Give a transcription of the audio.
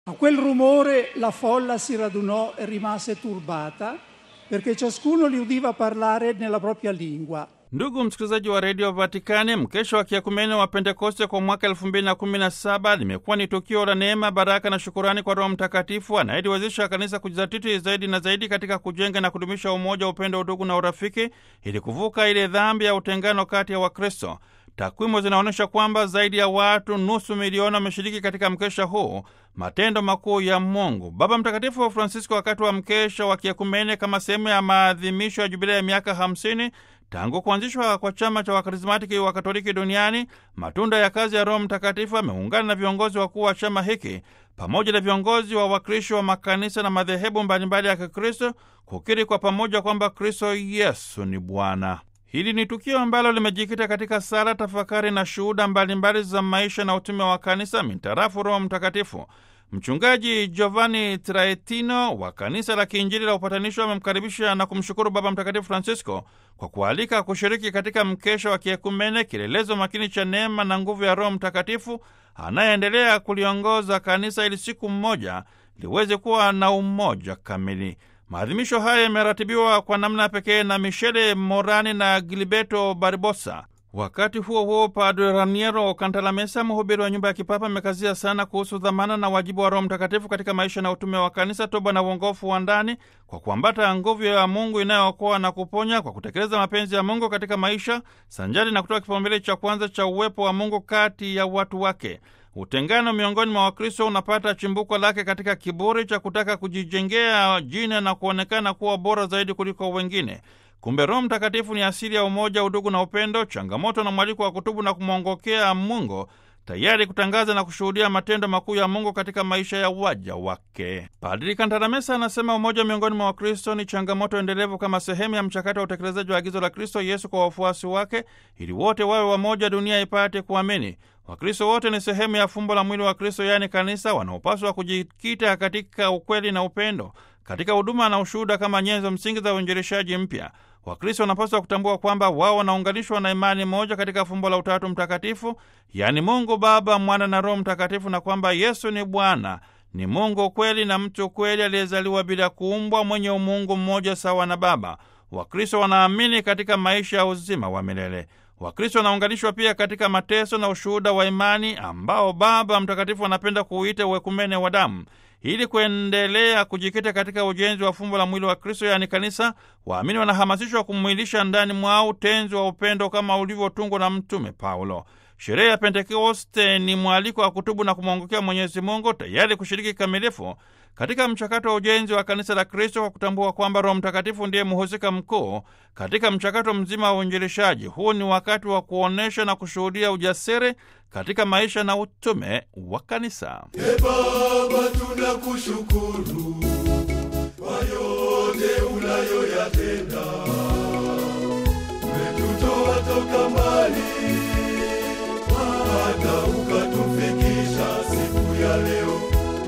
A quel rumore la folla si radunò e rimase turbata perché ciascuno li udiva parlare nella propria lingua. Ndugu msikilizaji wa redio Vatikani, mkesha wa kiakumene wa Pentekoste kwa mwaka elfu mbili na kumi na saba limekuwa ni tukio la neema, baraka na shukurani kwa Roho Mtakatifu anayeliwezesha kanisa kujizatiti zaidi na zaidi katika kujenga na kudumisha umoja, upendo, udugu na urafiki ili kuvuka ile dhambi ya utengano kati ya Wakristo. Takwimu zinaonyesha kwamba zaidi ya watu nusu milioni wameshiriki katika mkesha huu, matendo makuu ya Mungu. Baba Mtakatifu wa Francisco, wakati wa mkesha wa kiakumene kama sehemu ya maadhimisho ya jubilei ya miaka 50 tangu kuanzishwa kwa chama cha wakarismatiki wa Katoliki duniani, matunda ya kazi ya Roho Mtakatifu, ameungana na viongozi wakuu wa chama hiki pamoja na viongozi wa wakristo wa makanisa na madhehebu mbalimbali ya Kikristo kukiri kwa pamoja kwamba Kristo Yesu ni Bwana. Hili ni tukio ambalo limejikita katika sala, tafakari na shuhuda mbalimbali za maisha na utume wa kanisa mintarafu Roho Mtakatifu. Mchungaji Giovanni Traetino wa kanisa la Kiinjili la Upatanisho amemkaribisha na kumshukuru Baba Mtakatifu Francisco kwa kualika kushiriki katika mkesha wa kiekumene, kielelezo makini cha neema na nguvu ya Roho Mtakatifu anayeendelea kuliongoza kanisa ili siku mmoja liweze kuwa na umoja kamili. Maadhimisho haya yameratibiwa kwa namna pekee na Michele Morani na Gilberto Barbosa. Wakati huo huo, Padre Raniero Cantalamessa, mhubiri wa nyumba ya kipapa, amekazia sana kuhusu dhamana na wajibu wa Roho Mtakatifu katika maisha na utume wa kanisa, toba na uongofu wa ndani, kwa kuambata nguvu ya Mungu inayookoa na kuponya, kwa kutekeleza mapenzi ya Mungu katika maisha, sanjari na kutoa kipaumbele cha kwanza cha uwepo wa Mungu kati ya watu wake. Utengano miongoni mwa Wakristo unapata chimbuko lake katika kiburi cha kutaka kujijengea jina na kuonekana kuwa bora zaidi kuliko wengine. Kumbe Roho Mtakatifu ni asili ya umoja, udugu na upendo, changamoto na mwaliko wa kutubu na kumwongokea Mungu, tayari kutangaza na kushuhudia matendo makuu ya Mungu katika maisha ya waja wake. Padri Kantalamesa anasema umoja miongoni mwa Wakristo ni changamoto endelevu kama sehemu ya mchakato wa utekelezaji wa agizo la Kristo Yesu kwa wafuasi wake, ili wote wawe wamoja, dunia ipate kuamini. Wakristo wote ni sehemu ya fumbo la mwili wa Kristo, yaani kanisa, wanaopaswa kujikita katika ukweli na upendo, katika huduma na ushuhuda kama nyenzo msingi za uinjilishaji mpya. Wakristo wanapaswa kutambua kwamba wao wanaunganishwa na imani moja katika fumbo la Utatu Mtakatifu, yaani Mungu Baba, Mwana na Roho Mtakatifu, na kwamba Yesu ni Bwana, ni Mungu kweli na mtu kweli aliyezaliwa bila kuumbwa, mwenye umungu mmoja sawa na Baba. Wakristo wanaamini katika maisha ya uzima wa milele. Wakristo wanaunganishwa pia katika mateso na ushuhuda wa imani ambao Baba Mtakatifu anapenda kuuita uwekumene wa damu. Ili kuendelea kujikita katika ujenzi wa fumbo la mwili wa Kristo, yaani kanisa, waamini wanahamasishwa kumwilisha ndani mwao utenzi wa upendo kama ulivyotungwa na Mtume Paulo. Sherehe ya Pentekoste ni mwaliko wa kutubu na kumwongokea Mwenyezi Mungu, tayari kushiriki kikamilifu katika mchakato wa ujenzi wa kanisa la Kristo, kwa kutambua kwamba Roho Mtakatifu ndiye mhusika mkuu katika mchakato mzima wa uinjilishaji. Huu ni wakati wa kuonyesha na kushuhudia ujasiri katika maisha na utume wa kanisa. E Baba, tunakushukuru kwa yote unayoyatenda